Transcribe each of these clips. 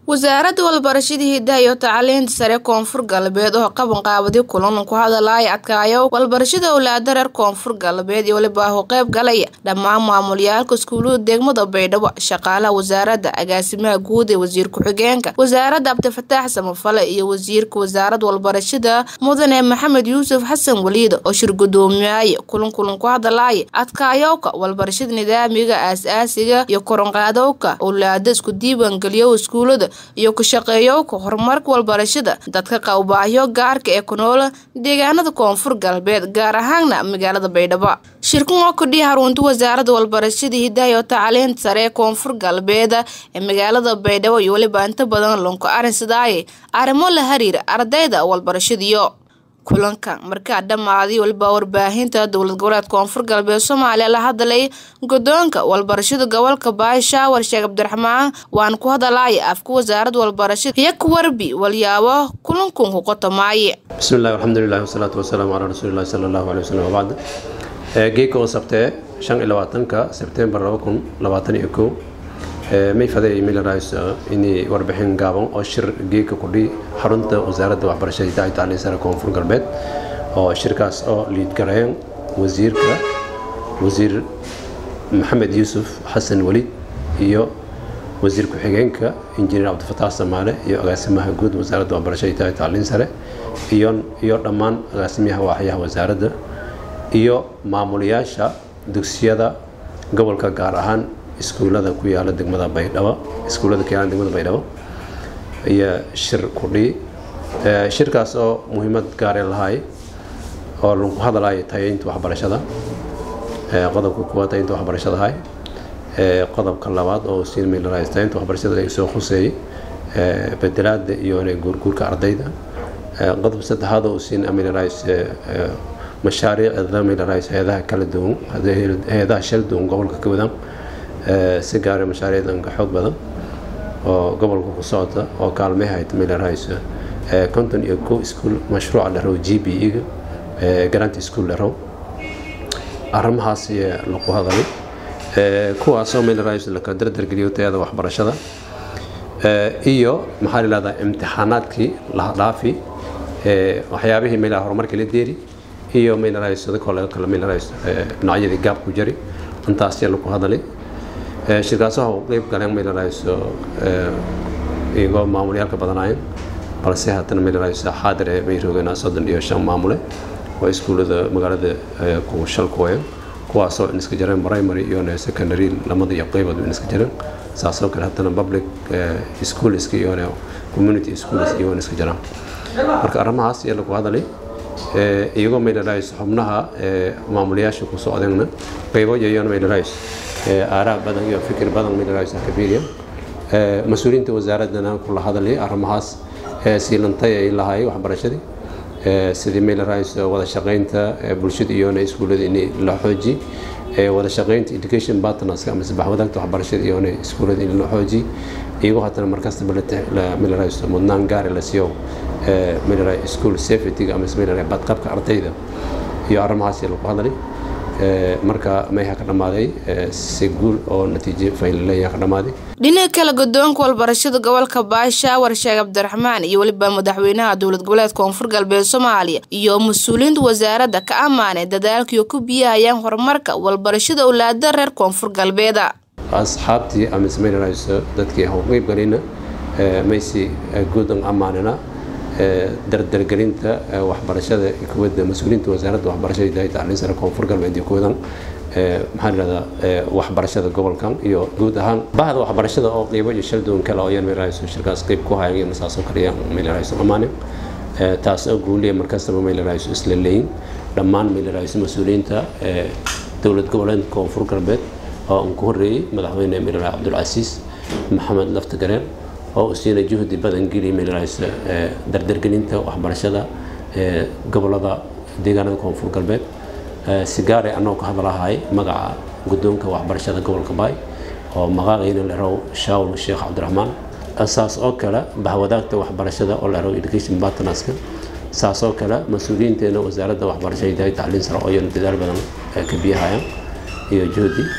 wasaaradda walbarashada hidaha iyo tacliinta sare koonfur galbeed oo qaban qaabadi kulan ku hadalaya adkaayo walbarashada owlaada reer koonfur galbeed iyo waliba u qeyb galaya dhammaan maamulyaalka iskuulada degmada baydhabo shaqaalaha wasaaradda agaasimaha guud ee wasiir ku-xigeenka wasaaradda cabdifataax samafale iyo wasiirka wasaaradda walbarashada mudane maxamed yuusuf xasan waliida oo shir gudoomiyaaye kulan kulan ku hadalaya adkaayowka walbarashada nidaamiga aas-aasiga iyo koronqaadowka owlaada isku diiwaangeliyo iskuulada iyo ku shaqeeyowka horumarka walbarashada dadka qawbaahyo gaarka ee ku noola deegaanada koonfur galbeed gaar ahaana magaalada baydhabo shirkan oo kudhihi harunta wasaaradda walbarashada hidaha iyo tacliinta sare ee koonfur galbeed ee magaalada baydhabo iyo weliba inta badan lonko arinsadaaye arrimo la hariira ardayda walbarashadiyo kulanka markaa dhammaaday waliba warbaahinta dowlad goboleed koonfur galbeed soomaaliya la hadlay gudoonka walbarashada gobolka baashaawar sheekh cabdiraxmaan waan ku hadalaya afka wasaaradda walbarashada iyo ku warbi walyaabo kulankun ku qotomaaye bismillahi alxamdulilahi wasalaatu wasalaamu calaa rasuulillahi sala allahu alay wasalam wabacd geeka oo sabtee shan iyo labaatanka sebtembar laba kun labaatan iyo kow may faday milarays inay warbixin gaaban oo shir geeka kudhi xarunta wasaaradda waxbarashada hidaha tacliin sare koonfur galbeed oo shirkaas oo liidgareyn wasiirka wasiir maxamed yuusuf xasan waliid iyo wasiir ku-xigeenka injineer cabdifataax samaale iyo agaasimaha guud wasaaradda waxbarashada hidaha tacliin sare iyo iyo dhammaan agaasimaha waaxyaha wasaaradda iyo maamulayaasha dugsiyada gobolka gaar ahaan iskuullada ku yaala degmada baydhabo iskuullada ku yaala degmada baydhabo ayaa shir kudhi shirkaas oo muhiimad gaare lahay oo lagu hadalayo tayaynta waxbarashada qodobka kuwaad tayaynta waxbarashada ahay qodobka labaad oo siin milarays tayaynta waxbarashada ay soo khuseeyey bedelaada iyo guurguurka ardayda qodob saddexaad oo siin milarays mashaariicda milarays hay-adaha kala duwan hay-adaha shal duwan gobolka ka wadaan si gaara mashaariicdanka xoog badan oo gobolka ku socota oo kaalmehayd milarays konton iyo ko iskuol mashruuca la raw g b e-ga garant school la raw arrimahaas lagu hadalay kuwaasoo milarays laka dardargeliyo tayada waxbarashada iyo maxaa la yihahdaa imtixaanaadkii laha dhaafi waxyaabihii meelaha horumarka la deeri iyo milarays dadkoo laga kala milarays dhinacyadii gaab ku jari intaas yaa lagu hadalay shirkaasaha u qeyb galeen milarays iyagoo maamulyaalka badanaayeen balse haddana milarays xaadir ee bay roogeen soddon iyo shan maamule oo iskuullada magaalada ku shalkooyeen kuwaasoo in iska jareen primary iyo secondary lamada iyo qeybood in iska jareen saasoo kale haddana public schoolska iyo community schools iyo in iska jaraan marka arrimahaas ayaa lagu hadalay iyagoo milarays xubnaha maamulayaasha ku socdeenna qeybo yayoon milarays aaraa badan iyo fikir badan milarays kabiiriya mas-uuliyiinta wasaaraddana kula hadalay arrimahaas siilantay ay lahaayay waxbarashadii sidii milarays wada shaqaynta bulshada iyona iskuullada in la xooji wada shaqaynta education partnerska ama sabax wadaagta waxbarashada iyona iskuullada in la xooji iyagoo haddana markastaba milarays mudnaan gaari la siiyo milarays school safety ama milarays badqabka ardayda iyo arrimahaas lagu hadalay marka mayha ka dhammaaday si guul oo natiijo faylaleeya ka dhammaaday dhinaca kale gudoonka walbarashada gobolka baashaawar sheekh cabdiraxmaan iyo weliba madaxweynaha dowlad goboleed koonfur galbeed soomaaliya iyo mas-uuliyiinta wasaaradda ka ammaanay dadaalkiiyo ku biyahayaan horumarka walbarashada owlaada reer koonfur galbeeda asxaabtii ama smailrs dadkii qeyb galina maysi guudan ammaanina dardargelinta waxbarashada kuwada mas-uuliyiinta wasaaradda waxbarashada hidaaya tacliin sare koonfur galbeed iyo kuwadan maxaa layihahdaa waxbarashada gobolkan iyo guud ahaan bahda waxbarashada oo qeybo iyo shal duwan kale oo yan meelahayso shirkaas qeyb ku hayan saasoo kale yan meelahayso amaanin taas oo guuliya markastaba meelahayso isla leeyin dhammaan meelahayso mas-uuliyiinta dowlad goboleedka koonfur galbeed oo aan ku horreeyey madaxweyne meelaha cabdulcasiis maxamed laftagareen oo siina juhdi badan geliya meelahayso dardargelinta waxbarashada gobolada deegaanada koonfur galbeed sigaare annagoo ka hadlahay magaca guddoonka waxbarashada gobolka baay oo maqaaqayna la raw shaawul sheekh cabdiraxmaan saas oo kale bahwadaagta waxbarashada oo la raw education partnerska saas oo kale mas-uuliyiinteena wasaaradda waxbarashada hidaaya tacliin sare oo yana dadaal badan ka biyahayaan iyo juhdi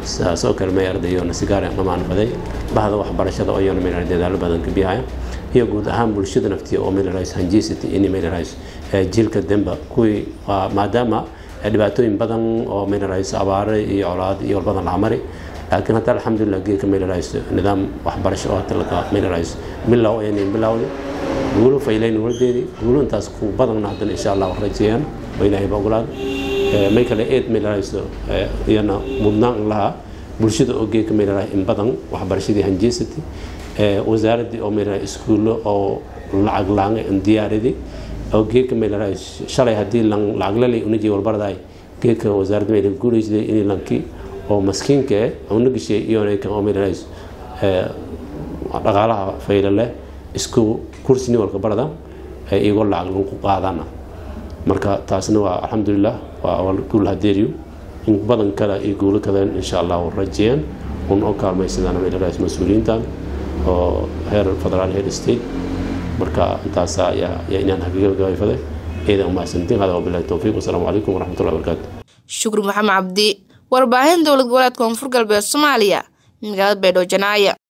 sidaas oo kale may ardayoona sigaara dhamaan faday bahda waxbarashada oo iyana mayla dadaalo badan ka bihaya iyo guud ahaan bulshada naftiya oo mayla hanjisity ini mayla jiilka demba kuwii maadaama dhibaatooyin badan oo mayla abaare iyo colaad iyo badan la mari laakiin hadda alxamdulilah geedka mayla nidaam waxbarasho oo hadda mayla bilow ayna bilowday guulo faylayn waladeedii guulo intaas ku badanna haddana insha allah rajeeyaan oo ilaahay ba ogolaada may kale eed maylarayso iyana mudnaan lahaa bulshada oo geedka maylaraa in badan waxbarashadii hanjeysatay wasaaraddii oo maylaraa iskuullo oo lacag laanga diyaaradii oo geedka maylaraa shalay haddii lacag lalay unajii walbaradaay geedka wasaaradda mayla guulaysaday inay lankii oo maskiinka eh una gashay iyonaykan oo maylaraa dhaqaalaha fayla leh isku kursi nin walka barada iyagoo lacag lagu qaadana marka taasna waa alxamdulilah waa guul hadeeriyo in badan kale iyo guulo kaleen insha allah rajeeyaan un oo kaalmaysadaan maylaraa mas-uuliyiintan oo heer federaal heer state marka intaas ayaa inaan hagagabagabay ciidan umahadsantiin hada wabilahi towfiiq wasalaamu calaykum waraxmatullahi wabarakaatu shukri maxamed cabdi warbaahin dowlad goboleed koonfur galbeed soomaaliya magaalada baydhabo janaaya